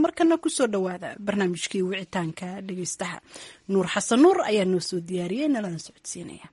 markana kusoo dhowaada barnaamijkii wicitaanka dhegeystaha nuur xasan nuur ayaa noo soo diyaariyey nalana socodsiinaya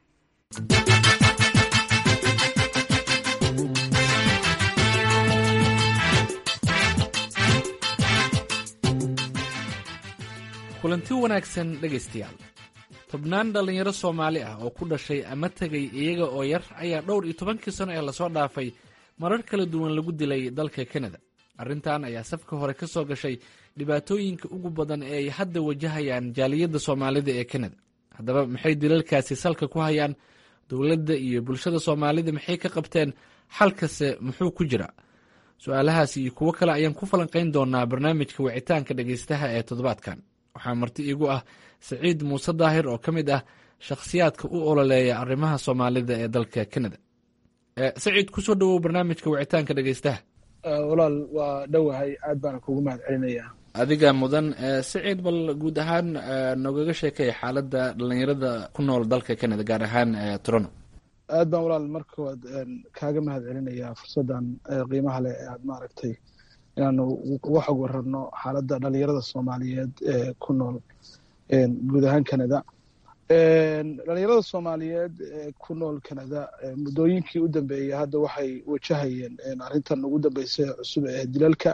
kulanti wanaagsan dhegaystayaal tobnaan dhallinyaro soomaali ah oo ku dhashay ama tegay iyaga oo yar ayaa dhowr iyo tobankii sano ee lasoo dhaafay marar kala duwan lagu dilay dalka kanada arrintan ayaa safka hore ka soo gashay dhibaatooyinka ugu badan ee ay hadda wajahayaan jaaliyadda soomaalida ee kanada haddaba maxay dilalkaasi salka ku hayaan dowladda iyo bulshada soomaalida maxay ka qabteen xalkase muxuu ku jira su-aalahaasi iyo kuwo kale ayaan ku falanqayn doonaa barnaamijka wicitaanka dhegaystaha ee toddobaadkan waxaa marti iigu ah saciid muuse daahir oo ka mid ah shakhsiyaadka u ololeeya arrimaha soomaalida ee dalka kanada saciid kusoo dhowow barnaamijka wicitaanka dhegaystaha walaal waa dhowahay aad baana kugu mahad celinayaa adiga mudan saciid bal guud ahaan nogaga sheekay xaaladda dhallinyarada ku nool dalka canada gaar ahaan toronto aad baan walaal marka koowaad kaaga mahad celinayaa fursaddan qiimaha leh ee aad maaragtay inaanu uga xog wararno xaaladda dhalinyarada soomaaliyeed ee ku nool guud ahaan canada dhalinyarada soomaaliyeed ee ku nool canada muddooyinkii u dambeeyey hadda waxay wajahayeen arrintan ugu dambeysay cusub ee dilalka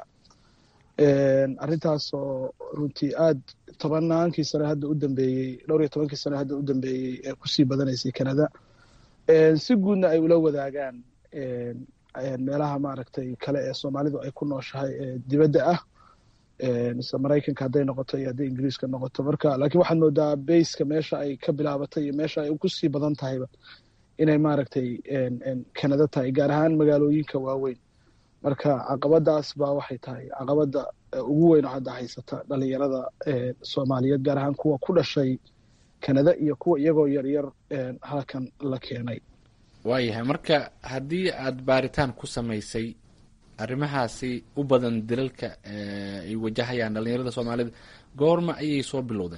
arrintaas oo runtii aad tobannaankii sane hadda u dambeeyey dhowr iyo tobankii sane hadda u dambeeyey ee kusii badanaysay canada si guudna ay ula wadaagaan meelaha maaragtay kale ee soomaalidu ay ku nooshahay ee dibadda ah mise maraykanka hadday noqoto iyo hadday ingiriiska noqoto marka laakiin waxaad moodaa bayska meesha ay ka bilaabatay iyo meesha ay kusii badan tahayba inay maaragtay canada tahay gaar ahaan magaalooyinka waaweyn marka caqabadaas baa waxay tahay caqabada ugu weyn oo hadda haysata dhalinyarada soomaaliyeed gaar ahaan kuwa ku dhashay canada iyo kuwa iyagoo yaryar halkan la keenay waayahay marka haddii aad baaritaan ku samaysay arrimahaasi u badan dilalka ay wajahayaan dhalinyarada soomaalida goorma ayay soo bilowdeen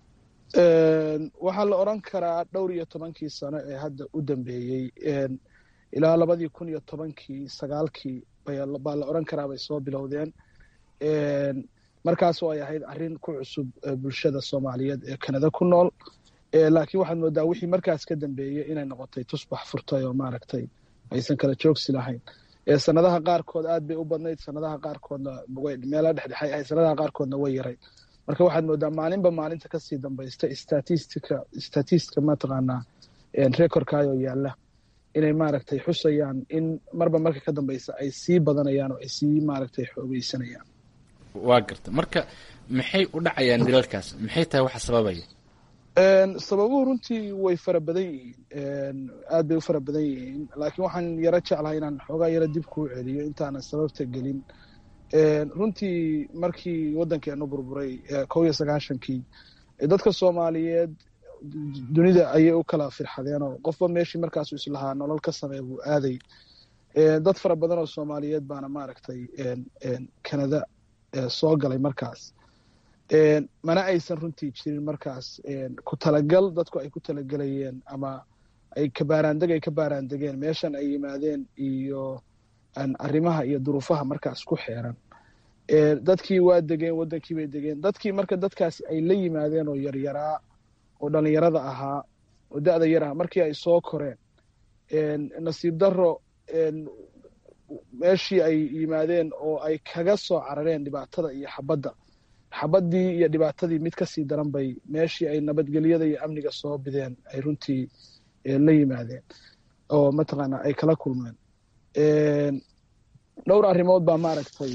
waxaa la odran karaa dhowr iyo tobankii sano ee hadda u dambeeyey ilaa labadii kun iyo tobankii sagaalkii baa la odran karaa bay soo bilowdeen markaasoo ay ahayd arrin ku cusub bulshada soomaaliyeed ee canada ku nool laakiin waxaad moodaa wixii markaas ka dambeeyey inay noqotay tusbax furtay oo maaragtay aysan kala joogsi lahayn sanadaha qaarkood aad bay u badnayd sanadaha qaarkoodna meela dhexdhexay ahayd sanadaha qaarkoodna way yarayd marka waxaad moodaa maalinba maalinta kasii dambaysta statistica statistica mataqaanaa recordkaayoo yaalla inay maaragtay xusayaan in marba marka ka dambeysa ay sii badanayaan oo ay sii maaragtay xoogeysanayaan waa garta marka maxay u dhacayaan dilalkaas maxay tahay waxa sababaya sababuhu runtii way fara badan yihiin aad bay u fara badan yihiin laakiin waxaan yaro jeclahay inaan xoogaa yaro dib kuu celiyo intaanan sababta gelin runtii markii waddankeenu burburay kow iyo sagaashankii dadka soomaaliyeed dunida ayay u kala firxadeenoo qofba meeshii markaasu islahaa nolol ka samee buu aaday dad fara badan oo soomaaliyeed baana maaragtay canada soo galay markaas mana aysan runtii jirin markaas ku talagal dadku ay ku talagelayeen ama ay kabaaraandeg ay ka baaraandegeen meeshan ay yimaadeen iyo arrimaha iyo duruufaha markaas ku xeeran dadkii waa degeen waddankii bay degeen dadkii marka dadkaasi ay la yimaadeen oo yaryaraa oo dhalinyarada ahaa oo da-da yar aha markii ay soo koreen nasiib daro meeshii ay yimaadeen oo ay kaga soo carareen dhibaatada iyo xabadda xabaddii iyo dhibaatadii mid kasii daran bay meeshii ay nabadgelyada iyo amniga soo bideen ay runtii la yimaadeen oo mataqaana ay kala kulmeen dhowr arrimood baa maaragtay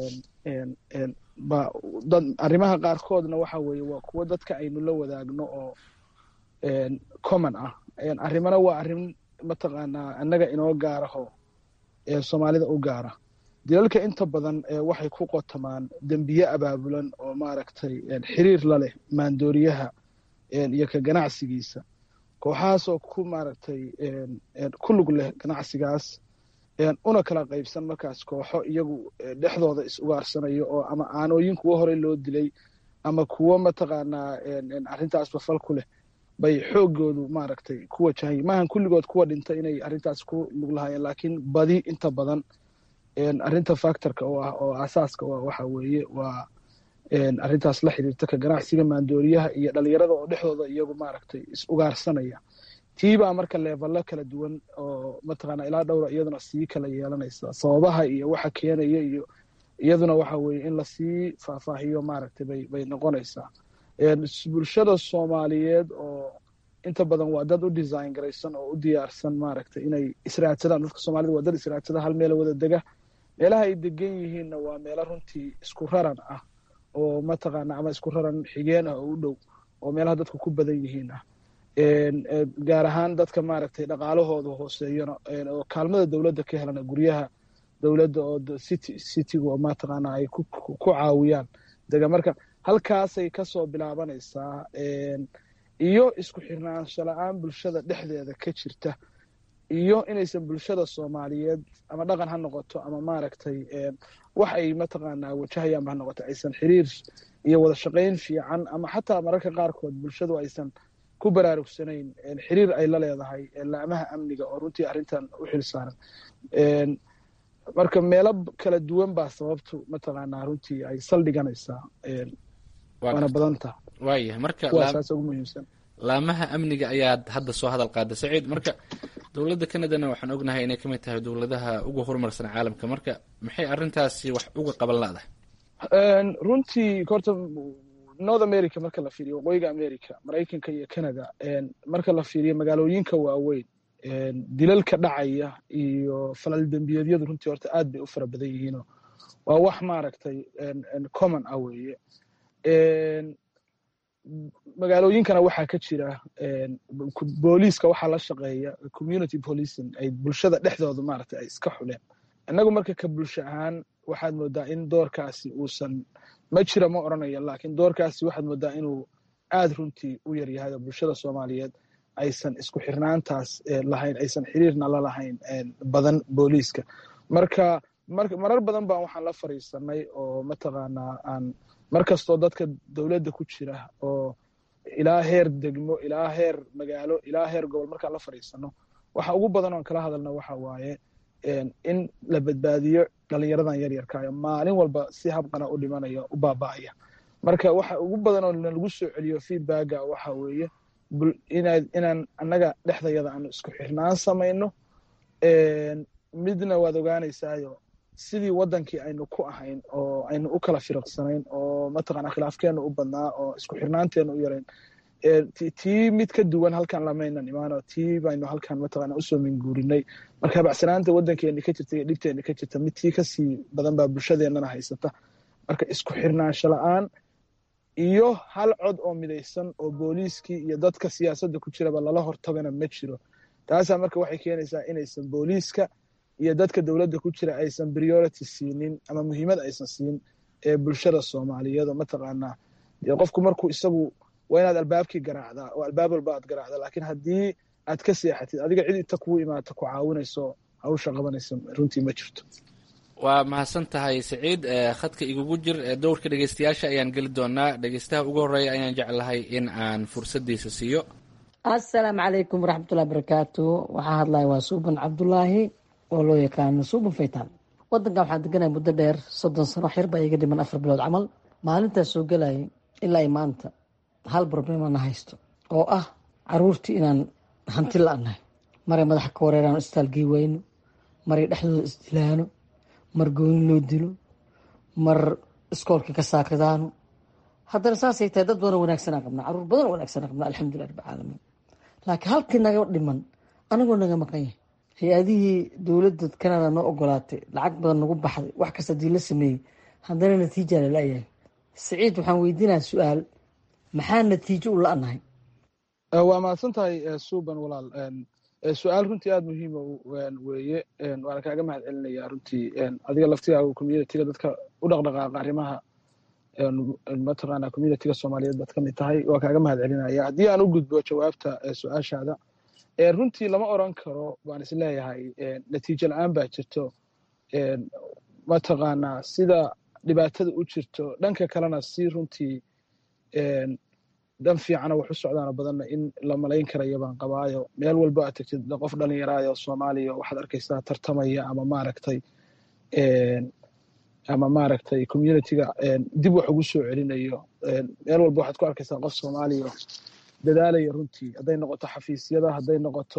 ba dad arrimaha qaarkoodna waxa weeye waa kuwo dadka aynu la wadaagno oo common ah arrimana waa arrin mataqaanaa annaga inoo gaaraho soomaalida u gaara dilalka inta badan waxay ku qotamaan dembiye abaabulan oo maaragtay xiriir la leh maandooriyaha iyo ka ganacsigiisa kooxahaasoo ku maaragtay ku lug leh ganacsigaas una kala qaybsan markaas kooxo iyagu dhexdooda is ugaarsanayo oo ama aanooyin kuwo horey loo dilay ama kuwo mataqaanaa arrintaasba fal ku leh bay xoogoodu maaragtay ku wajahay maahan kulligood kuwa dhinta inay arrintaas ku lug lahaayeen laakiin badi inta badan arrinta factorka oo ah oo asaaska u ah waxa weeye waa arrintaas la xiriirta ka ganacsiga maandooriyaha iyo dhalinyarada oo dhexdooda iyagu maaragtay is ugaarsanaya tiibaa marka leevalo kala duwan oo mataqaana ilaa dhowra iyaduna sii kala yeelanaysa sababaha iyo waxa keenaya iyo iyaduna waxa weeye in lasii faahfaahiyo maaragtay bay bay noqonaysaa bulshada soomaaliyeed oo inta badan waa dad u design garaysan oo u diyaarsan maaragtay inay israadsadaan dadka soomaalida waa dad israadsada hal meel wada dega meelaha ay degan yihiinna waa meelo runtii isku raran ah oo mataqaana ama isku raran xigeen ah oo u dhow oo meelaha dadku ku badan yihiin ah gaar ahaan dadka maaragtay dhaqaalahooda hooseeyana oo kaalmada dowladda ka helana guryaha dowladda oo city citygu oo mataqaana ay ku caawiyaan dega marka halkaasay kasoo bilaabanaysaa iyo isku xirnaansho la-aan bulshada dhexdeeda ka jirta iyo inaysan bulshada soomaaliyeed ama dhaqan ha noqoto ama maaragtay wax ay mataqaanaa wajahayaanba ha noqoto aysan xiriir iyo wada shaqayn fiican ama xataa mararka qaarkood bulshadu aysan ku baraarugsanayn xiriir ay la leedahay laamaha amniga oo runtii arrintan u xil saaran marka meelo kala duwan baa sababtu mataqaanaa runtii ay saldhiganaysaa waana badanta waayahay marka kuwaasaas ugu muhiimsan laamaha amniga ayaad hadda soo hadal qaada saciid marka dowladda canadana waxaan ognahay inay kamid tahay dowladaha ugu horumarsan caalamka marka maxay arrintaasi wax uga qaban laadahay runtii horta north america marka la fiiriyo waqooyiga america maraykanka iyo canada marka la fiiriyo magaalooyinka waaweyn dilalka dhacaya iyo falal dembiyeedyadu runtii horta aad bay u fara badan yihiino waa wax maaragtay common ah weeye magaalooyinkana waxaa ka jira booliiska waxaa la shaqeeya community policing ay bulshada dhexdooda maaragtay ay iska xuleen innagu marka ka bulsho ahaan waxaad moodaa in doorkaasi uusan ma jira ma odrhanaya laakiin doorkaasi waxaad moodaa inuu aad runtii u yaryahay oo bulshada soomaaliyeed aysan isku xirnaantaas lahayn aysan xiriirna la lahayn badan booliiska marka marar badan baan waxaan la fariisanay oo mataqaanaa aan mar kastoo dadka dowladda ku jira oo ilaa heer degmo ilaa heer magaalo ilaa heer gobol markaan la fariisano waxa ugu badan oon kala hadalna waxa waaye in la badbaadiyo dhalinyaradan yaryarkaayo maalin walba si habqana u dhimanaya u baaba'aya marka waxa ugu badan oo nalagu soo celiyo feedbacka waxa weeye inaan annaga dhexdayada aanu isku xirnaan samayno midna waad ogaanaysaayo sidii wadankii aynu ku ahayn oo aynu u kala firiqsanayn oo mataqana khilaafkeenu u badnaa oo isku xirnaanteenu u yarayn tii mid ka duwan halkan lamaynan imaano tii baynu halkan mataqana usoo minguurinay marka bacsanaanta wadankeeni ka jirta iyo dhibteeni ka jirta mid tii kasii badan baa bulshadeennana haysata marka isku xirnaansho la-aan iyo hal cod oo midaysan oo booliiskii iyo dadka siyaasadda ku jiraba lala hortagana ma jiro taasaa marka waxay keenaysaa inaysan booliiska iyo dadka dowladda ku jira aysan priority siinin ama muhiimad aysan siin ee bulshada soomaaliyeed oo mataqaanaa qofku markuu isagu waa inaad albaabkii garaacdaa oo albaab walba aad garaacda laakiin haddii aad ka seexatid adiga cid inta kugu imaata ku caawinayso hawsha qabanaysa runtii ma jirto waa mahadsan tahay saciid khadka igugu jir dowrka dhegeystayaasha ayaan geli doonaa dhegeystaha ugu horeeya ayaan jeclahay in aan fursaddiisa siiyo assalaamu calaykum waraxmatullahi barakaatu waxaa hadlaya waa suuban cabdulaahi oo loo yaqaano suuban faytaan wadankan waxaan deganaya muddo dheer soddon sano xir baa iga dhiman afar bilood camal maalintaas soo gelayay ilaa i maanta hal problemana haysto oo ah caruurtii inaan hanti la-nahay maray madaxa ka wareeraan istaalgii weyno maray dhexdooda isdilaano mar gooni loo dilo mar iskoolka ka saakadaano haddana saasay tahay dad badan wanaagsanaa qabnaa caruur badan wanaagsanaa qabnaa alxamdulilah rabbi caalamiin laakiin halkii naga dhiman anagoo naga maqan yahay hay-adihii dowladda canada noo ogolaatay lacag badan nagu baxday wax kasta hadii la sameeyey haddana natiija lalayahay saciid waxaan weydiinaya su-aal maxaa natiijo u la-nahay waa mahadsan tahay suuban walaal su-aal runtii aada muhiima weeye waana kaaga mahad celinaya runtii adiga laftigaaga communitiga dadka u dhaqdhaqaaqa arrimaha mataqaana communitiga soomaaliyeed baad ka mid tahay waa kaaga mahad celinaya haddii aan u gudbo jawaabta su-aashaada runtii lama oran karo waan is leeyahay natiijo la-aan baa jirto mataqaanaa sida dhibaatada u jirto dhanka kalena si runtii dan fiicana wax u socdaano badanna in la malayn karaya baan qabaayo meel walbo aad tagtid qof dhalinyaraayo soomaaliya waxaad arkaysaa tartamaya ama maaragtay ama maaragtay communityga dib wax ugu soo celinayo meel walba waxaad ku arkaysaa qof soomaaliya dadaalaya runtii hadday noqoto xafiisyada hadday noqoto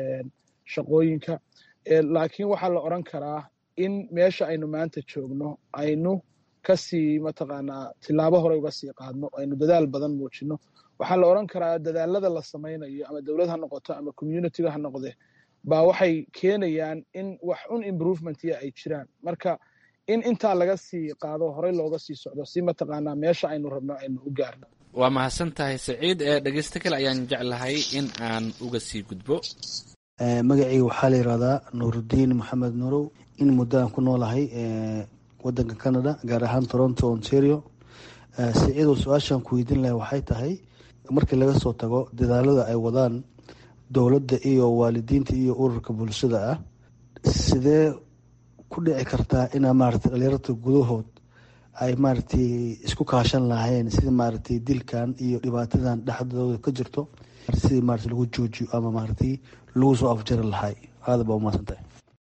shaqooyinka laakiin waxaa la odran karaa in meesha aynu maanta joogno aynu kasii mataqaanaa tilaabo hore uga sii qaadno aynu dadaal badan muujino waxaa la odran karaa dadaalada la samaynayo ama dowlad ha noqoto ama communityga ha noqde baa waxay keenayaan in wax un improvementya ay jiraan marka in intaa laga sii qaado horey looga sii socdo si mataqaanaa meesha aynu rabno aynu u gaarno waa mahadsan tahay saciid ee dhegeysto kale ayaan jeclahay in aan uga sii gudbo magacayga waxaa la yihahdaa nuurudiin maxamed nuurow in muddo aan ku noolahay wadanka canada gaar ahaan toronto ontario saciidow su-aashaan ku weydiin lahay waxay tahay markii laga soo tago dadaalada ay wadaan dowladda iyo waalidiinta iyo ururka bulshada ah sidee ku dhici kartaa inaa maaragtay dhalinyarta gudahood ay maaragtay isku kaashan lahayn sidii maaragtay dilkan iyo dhibaatadan dhexdooda ka jirto sidii maaragtay lagu joojiyo ama maaragtay lagu soo afjari lahay aada baa umahadsan tahay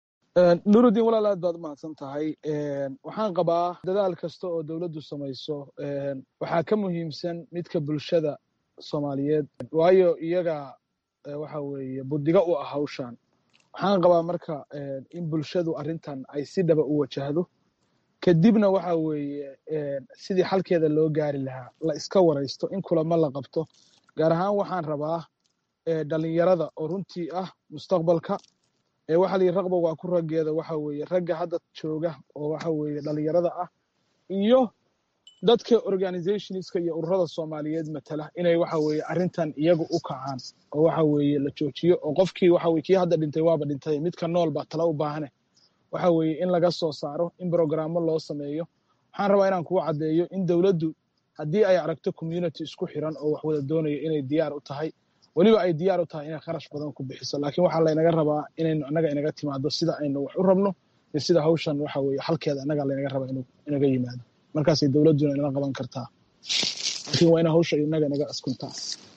nurudiin walaal aad baad umahadsan tahay waxaan qabaa dadaal kasta oo dowladdu samayso waxaa ka muhiimsan midka bulshada soomaaliyeed waayo iyaga waxa weeye buddiga u ah hawshan waxaan qabaa marka in bulshadu arrintan ay si dhaba u wajahdo kadibna waxa weeye sidii xalkeeda loo gaari lahaa la iska waraysto in kulamo la qabto gaar ahaan waxaan rabaa dhalinyarada oo runtii ah mustaqbalka waxa la yidhi raqba waa ku raggeeda waxa weeye ragga hadda jooga oo waxa weeye dhalinyarada ah iyo dadka organizationska iyo ururada soomaaliyeed matala inay waxa weeye arrintan iyagu u kacaan oo waxa weeye la joojiyo oo qofkii waxa weye kii hadda dhintay waaba dhintay midka nool baa tala u baahane waxa weeye in laga soo saaro in brogrammo loo sameeyo waxaan rabaa inaan kugu caddeeyo in dowladdu haddii ay aragto community isku xiran oo wax wada doonayo inay diyaar u tahay weliba ay diyaar u tahay inay kharash badan ku bixiso laakiin waxaa laynaga rabaa inaynu annaga inaga timaado sida aynu wax u rabno iyo sida hawshan waxa weeye xalkeeda annaga laynaga rabaa inuu inaga yimaado markaasay dowladduna inala qaban kartaa laakiin waa ina hawsha inaga inaga askuntaa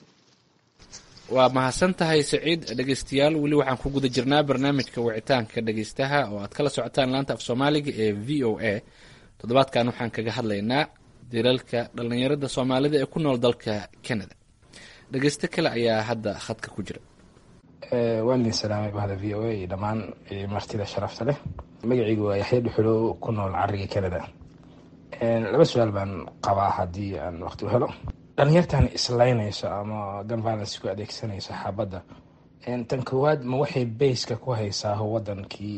waa mahadsan tahay saciid dhegeystayaal weli waxaan ku guda jirnaa barnaamijka wicitaanka dhegeystaha oo aad kala socotaan laanta af soomaaliga ee v o a toddobaadkan waxaan kaga hadlaynaa dilalka dhallinyarada soomaalida ee ku nool dalka canada dhegeysto kale ayaa hadda khadka ku jira waan idin salaamay bahda v o a iyo dhammaan martida sharafta leh magacaygu waa yaxya dhuxulo ku nool cariga canada laba su-aal baan qabaa haddii aan waqti u helo dhalinyartan islaynayso ama gun violence ku adeegsanayso xaabadda tan koowaad ma waxay bayska ku haysaa wadankii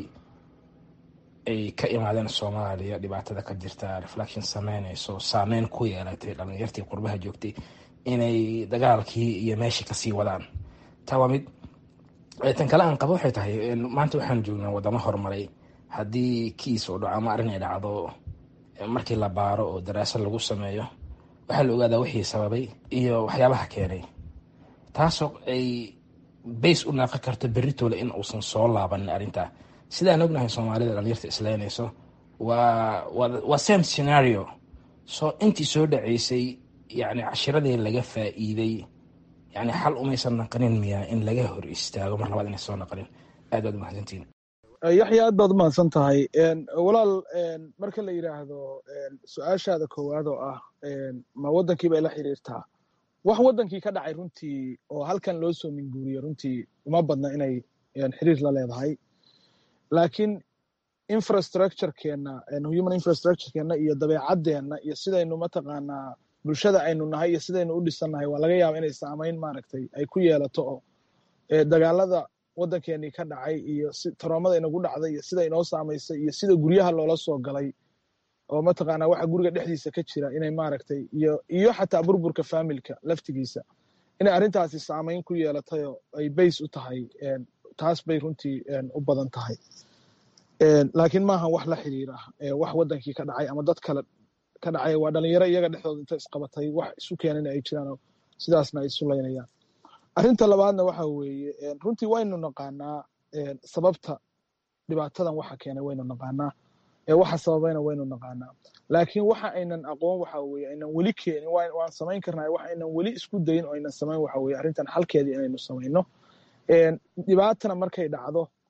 ay ka imaadeen soomaaliya dhibaatada ka jirta reflection sameynayso saameyn ku yeelatay dhalinyartii qurbaha joogtay inay dagaalkii iyo meeshii kasii wadaan taa waa mid tan kale aan qabo waxay tahay maanta waxaan joognaa wadamo horumaray haddii kiis oo dhaco ama arrin ay dhacdo markii la baaro oo daraasad lagu sameeyo waxaa la ogaadaa wixii sababay iyo waxyaabaha keenay taasoo ay bays u naaqi karto beritoole in uusan soo laabanin arrintaa sidaan ognahay soomaalida dhalinyarta islaynayso waa waa same scenario soo intii soo dhaceysay yani cashiradii laga faa'iiday yani xal umaysan naqanin miyaa in laga hor istaago mar labaad inay soo naqanin aad baad umahadsantiin yaxya aad baad umahadsan tahay walaal marka la yidhaahdo su-aashaada koowaad oo ah ma waddankii bay la xiriirtaa wax waddankii ka dhacay runtii oo halkan loo soo minguuriyo runtii uma badna inay xiriir la leedahay laakiin infrastructurekeenna human infrastructurekeenna iyo dabeecadeenna iyo sidaynu mataqaanaa bulshada aynu nahay iyo sidaynu u dhisannahay waa laga yaaba inay saamayn maaragtay ay ku yeelato oo dagaalada waddankeenii ka dhacay iyo taroomada inagu dhacday iyo sida inoo saamaysay iyo sida guryaha loola soo galay oo mataqaanaa waxa guriga dhexdiisa ka jira inay maaragtay iyo iyo xataa burburka faamilka laftigiisa inay arrintaasi saamayn ku yeelatayoo ay bays u tahay taas bay runtii u badan tahay laakiin maahan wax la xiriira wax waddankii ka dhacay ama dad kale ka dhacay waa dhalinyaro iyaga dhexdooda inta isqabatay wax isu keenana ay jiraan sidaasna ay isu laynayaan arrinta labaadna waxa weeye runtii waynu naqaanaa sababta dhibaatadan waxa keenay waynu naqaanaa waxa sababayna waynu naqaanaa laakiin waxa aynan aqoon waxa weye aynan weli keenin waan samayn karnaa wax aynan weli isku dayin oo aynan samayn waxa weye arrintan xalkeedii inaynu samayno dhibaatana markay dhacdo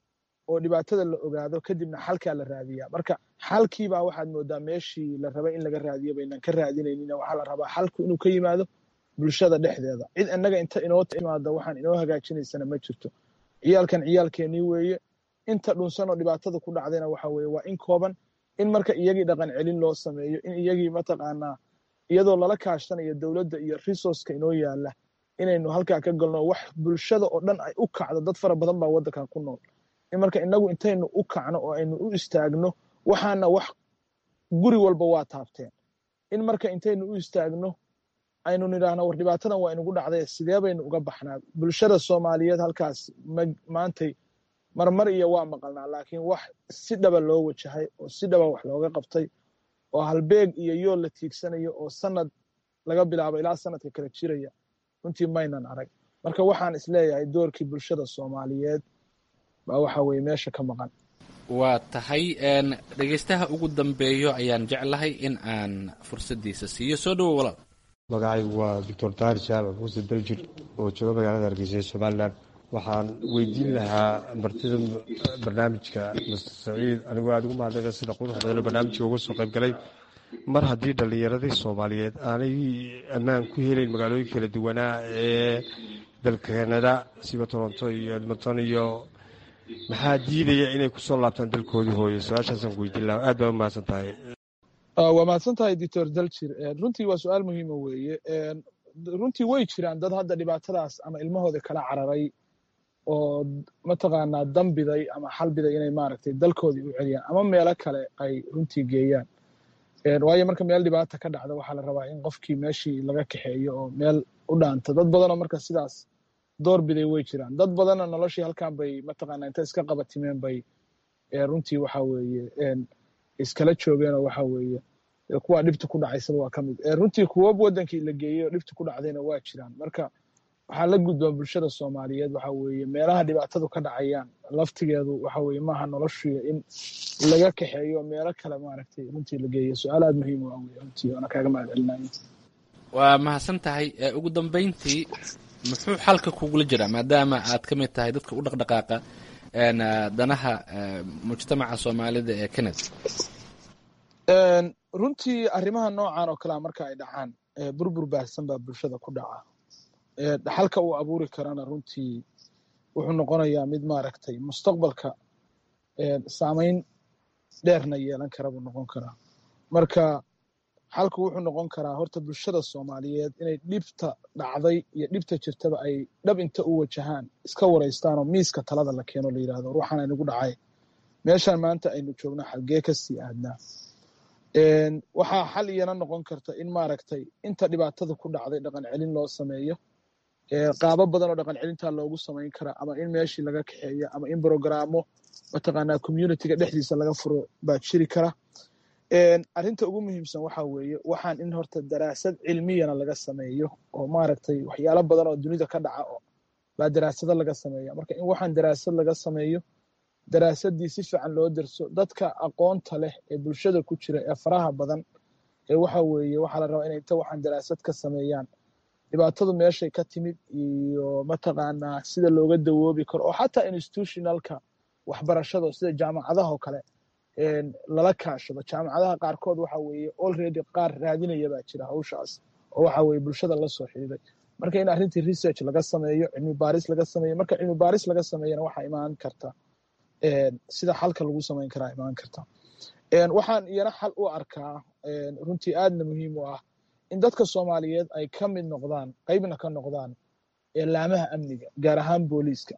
oo dhibaatada la ogaado kadibna xalkaa la raadiyaa marka xalkiibaa waxaad moodaa meeshii la rabay in laga raadiyo baynan ka raadinaynin waxaa la rabaa xalku inuu ka yimaado bulshada dhexdeeda cid innaga inta inoo timaada waxaan inoo hagaajinaysana ma jirto ciyaalkan ciyaalkeenii weeye inta dhunsan oo dhibaatada ku dhacdayna waxa weeye waa in kooban in marka iyagii dhaqan celin loo sameeyo in iyagii mataqaanaa iyadoo lala kaashanayo dowladda iyo resourceka inoo yaala inaynu halkaa ka galno wax bulshada oo dhan ay u kacdo dad fara badan baa waddankan ku nool in marka inagu intaynu u kacno oo aynu u istaagno waxaana wax guri walba waa taabteen in marka intaynu u istaagno aynu nidhaahno war dhibaatadan waa inugu dhacday sidee baynu uga baxnaa bulshada soomaaliyeed halkaas maantay marmar iyo waa maqalnaa laakiin wax si dhaba loo wajahay oo si dhaba wax looga qabtay oo halbeeg iyo yool la tiigsanayo oo sanad laga bilaabo ilaa sanadka kala jiraya runtii maynan arag marka waxaan isleeyahay doorkii bulshada soomaaliyeed baa waxa weye meesha ka maqan waa tahay dhegaystaha ugu dambeeyo ayaan jeclahay in aan fursaddiisa siiyo soo dhowo walaal magacaygu waa doctor tahir jaamac muuse daljir oo jooga magaalada hargeysa ee somalilan waxaan weydiin lahaa martida barnaamijka master saciid anigoo aada ugu mahadnaqa sida quruxda badan barnaamijka uga soo qayb galay mar haddii dhallinyaradii soomaaliyeed aanay ammaan ku helayn magaalooyin kala duwanaa ee dalka kanada siba toronto iyo edmonton iyo maxaa diidaya inay kusoo laabtaan dalkoodii hooyo su-aashaasaan ku weydiin lahaa aad baa u mahadsan tahay waa mahadsan tahay doctor daljir runtii waa su-aal muhiima weeye runtii way jiraan dad hadda dhibaatadaas ama ilmahooda kala cararay oo mataqaanaa dambiday ama xalbiday inay maaragtay dalkoodii u celiyaan ama meelo kale ay runtii geeyaan waayo marka meel dhibaata ka dhacda waxaa la rabaa in qofkii meeshii laga kaxeeyo oo meel u dhaanta dad badanoo marka sidaas door biday way jiraan dad badanna noloshii halkan bay mataqaanaa inta iska qabatimeen bay runtii waxa weeye iskala joogeenoo waxa weeye kuwa dhibta ku dhacaysaba waa ka mid runtii kuwa wadankii la geeyey oo dhibta ku dhacdayna waa jiraan marka waxaa la gudbaa bulshada soomaaliyeed waxa weeye meelaha dhibaatadu ka dhacayaan laftigeedu waxa weeye maaha noloshuya in laga kaxeeyo meelo kale maaragtay runtii la geeyo su-aal aada muhiim u ah wey runtii waana kaaga mahad celinayo waa mahadsan tahay ugu dambeyntii muxuu xalka kugula jiraa maadaama aad ka mid tahay dadka u dhaqdhaqaaqa danaha mujtamaca soomaalida ee canada runtii arrimaha noocan oo kalea marka ay dhacaan burbur baahsan baa bulshada ku dhaca dhaxalka uu abuuri karana runtii wuxuu noqonayaa mid maaragtay mustaqbalka saamayn dheerna yeelan kara buu noqon karaa marka xalku wuxuu noqon karaa horta bulshada soomaaliyeed inay dhibta dhacday iyo dhibta jirtaba ay dhab inta u wajahaan iska waraystaan oo miiska talada la keeno la yidhahdo ruuxan aynagu dhacay meeshaan maanta aynu joogno xalgee ka sii aadnaa waxaa xal iyana noqon karta in maaragtay inta dhibaatada ku dhacday dhaqan celin loo sameeyo qaabo badan oo dhaqan celintaa loogu samayn karaa ama in meeshii laga kaxeeyo ama in brogaraamo mataqaanaa communityga dhexdiisa laga furo baa jiri kara arrinta ugu muhiimsan waxa weeye waxaan in horta daraasad cilmiyana laga sameeyo oo maaragtay waxyaalo badan oo dunida ka dhaca baa daraasado laga sameeya marka in waxaan daraasad laga sameeyo daraasadii si fiican loo derso dadka aqoonta leh ee bulshada ku jira ee faraha badan ee waxa weeye waxaa la rabaa inay inta waxaan daraasad ka sameeyaan dhibaatadu meeshay ka timid iyo mataqaanaa sida looga dawoobi karo oo xataa institutionalka waxbarashada sida jaamacadaha oo kale lala kaashado jaamacadaha qaarkood waxa weeye already qaar raadinaya baa jira hawshaas oo waxa weeye bulshada la soo xidhiiday marka in arrintii research laga sameeyo cilmi baaris laga sameeyo marka cilmi baaris laga sameeyana waxaa imaan karta sida xalka lagu samayn karaa imaan karta waxaan iyana xal u arkaa runtii aadna muhiim u ah in dadka soomaaliyeed ay ka mid noqdaan qeybna ka noqdaan laamaha amniga gaar ahaan booliiska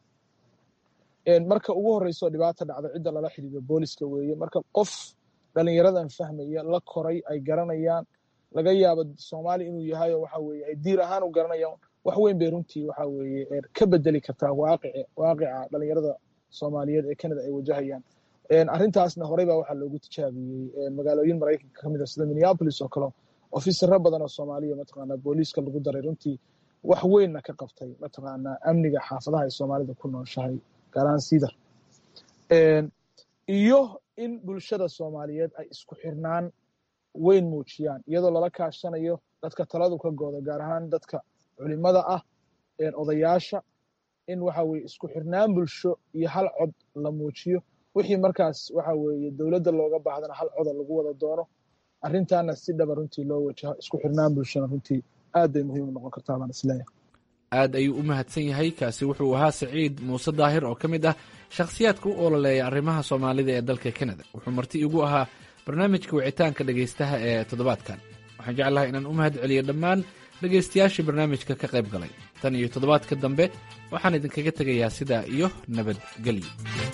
marka ugu horeyso dhibaata dhacda cidda lala xidhiido booliska weeye marka qof dhalinyaradan fahmaya la koray ay garanayaan laga yaabo soomaali inuu yahay oo waxa weye ay diir ahaan u garanayaan wax weyn bay runtii waxa weeye ka bedeli kartaa waaqici waaqica dhalinyarada soomaaliyeed ee canada ay wajahayaan arrintaasna horey baa waxaa loogu tijaabiyey magaalooyin maraykanka kamid a sida minneapolis oo kale ofisaro badan oo soomaaliya mataqaanaa booliiska lagu daray runtii wax weynna ka qabtay mataqaanaa amniga xaafadaha ay soomaalida ku nooshahay gaaraan sidar iyo in bulshada soomaaliyeed ay isku xirnaan weyn muujiyaan iyadoo lala kaashanayo dadka taladu ka gooda gaar ahaan dadka culimada ah odayaasha in waxa weye isku xirnaan bulsho iyo hal cod la muujiyo wixii markaas waxa weeye dowladda looga baahdana hal coda lagu wada doono arrintaana si dhaba runtii loo wajaho isku xirnaan bulshona runtii aad bay muhiim u noqon kartaa baan isleeyahay aad ayuu u mahadsan yahay kaasi wuxuu ahaa saciid muuse daahir oo ka mid ah shakhsiyaadka u ololeeya arrimaha soomaalida ee dalka kanada wuxuu marti igu ahaa barnaamijka wicitaanka dhegaystaha ee toddobaadkan waxaan jeclahay inaan u mahad celiyo dhammaan dhegaystayaashii barnaamijka ka qayb galay tan iyo toddobaadka dambe waxaan idinkaga tegayaa sidaa iyo nabadgelyo